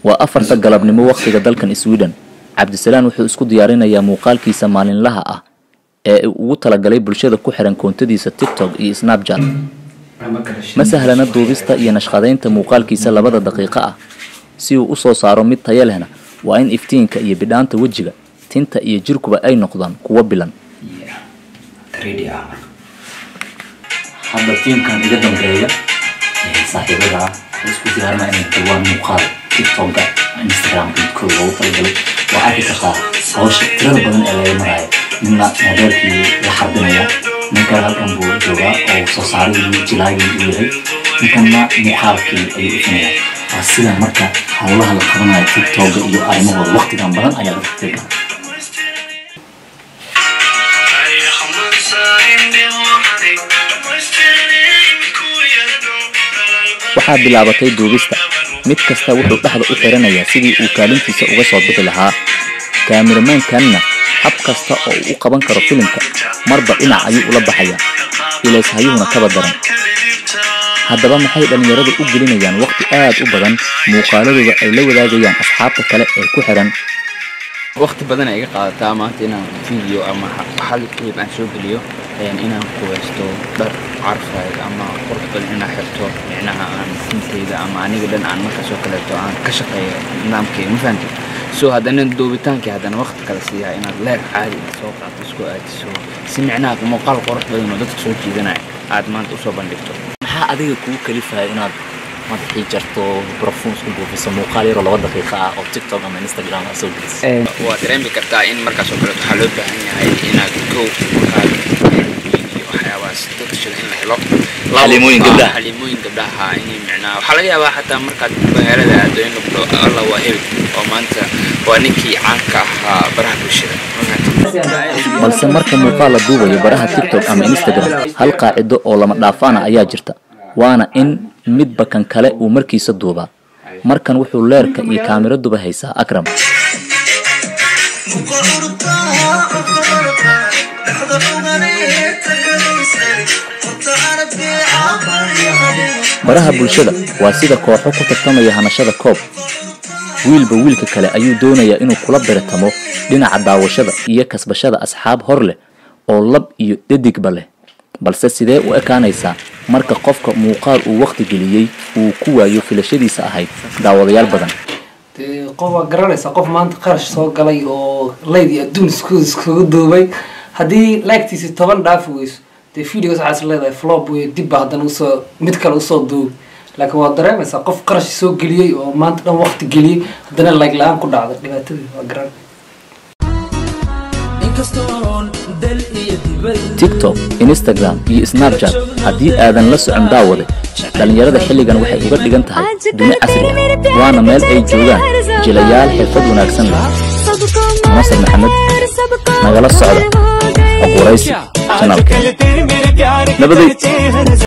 waa afarta galabnimo wakhtiga dalkan sweden cabdisalaan wuxuu isku diyaarinayaa muuqaalkiisa maalinlaha ah ee uu ugu talagalay bulshada ku xiran koontadiisa tiktok iyo snapchat ma sahlana duubista iyo nashqadaynta muuqaalkiisa labada daqiiqo ah si uu usoo saaro mid taya lehna waa in iftiinka iyo bidhaanta wejiga tinta iyo jirkuba ay noqdaan kuwo bilan hadda tiimkan iga dambeeya saaxiibada waxay isku diyaarina inay duwaan muuqaal tiktoka instagram midkooda loogu talagalay waa arki kartaa hawsha tirada badan ee laga maraayo ninna modeelkii la xarbinaya ninkan halkan buu joogaa oo soo saarihii jilaagii uu yahay ninkanna muuqaalkii ayuu ifinaya waa sida marka howlaha la qabanayo tiktoka iyo arrimahooda waqtigan badan ayaa dadka tirka waxaa bilaabatay duubista mid kasta wuxuu dhexda u xiranayaa sidii uu kaalintiisa uga soo bixi lahaa kaamiramankanna hab kasta oo uu u qaban karo filimka marba dhinac ayuu ula baxayaa ilayshayuhuna kaba daran haddaba maxay dhallinyaradu u gelinayaan waqti aad u badan muuqaaladooda ay la wadaagayaan asxaabta kale ee ku xiran waqti badan ay iga qaadataa maanta inaan video ama hal clip aan soo geliyo inaan qubaysto dhar carfayd ama qurux badan inaan xirto micnaha aan tintayda ama aniga dhan aan markaas oo kaleeto aan ka shaqeeyo nidaamkayga ma fahamtay so haddana duubitaankii haddana waqti kale siiyaa inaad leer caadi soo qaato isku aadiso si micnaha muuqaal qurux badan oo dadka soo jiidanaya aad maanta usoo bandhigto maxaa adiga kugu kalifaya inaad madaxii jarto barfuun isku buufiso muuqaal yaroo laba daqiiqa ah oo tiktok ama instagram aa soo geliso waa dareemi kartaa in markaas oo kaleeto waxaa loo baahan yahay inaad kow markaad iyo waxyaabahaas dadkashada in la helo Xalimooyin gabdhaha. xalimooyin gabdhaha in micnaha waxaa laga yaabaa xataa markaad magaalada aado in lagu dhaho alla waa hebel oo maanta waa ninkii caanka ahaa baraha bulshada ma fahamtay balse marka muuqaal la duubayo baraha tiktok ama instagram hal qaacido oo lama dhaafaana ayaa jirta waana in midba kan kale uu markiisa duubaa markan wuxuu leerka iyo kaamiraduba haysaa akram baraha bulshada waa sida kooxo ku tartamaya hanashada koob wiilba wiilka kale ayuu doonayaa inuu kula beretamo dhinaca daawashada iyo kasbashada asxaab hor leh oo lab iyo dhadigba leh balse sidee u ekaanaysaa marka qofka muuqaal uu waqti geliyey uu ku waayo filashadiisa ahayd daawadayaal badan dee qof waa garanaysaa qof maanta qarash soo galay oo layd iyo adduun isku iskugu duubay haddii laagtiisi toban dhaafi weyso dee videos waxaa is leedahay flop wey dibba haddana usoo mid kale usoo duubi laakiin waa dareemaysaa qof qarash soo geliyey oo maanta dhan waqti geliyey haddana layg la-aan ku dhacda dhibaatadii waa garan tiktok instagram iyo snapchat haddii aadan la socon daawade dhallinyarada xilligan waxay uga dhigan tahay duni casri ah waana meel ay joogaan jilayaal xirfad wanaagsan leh nasar maxamed nagala socda xog waraysi janaalkeen nabaday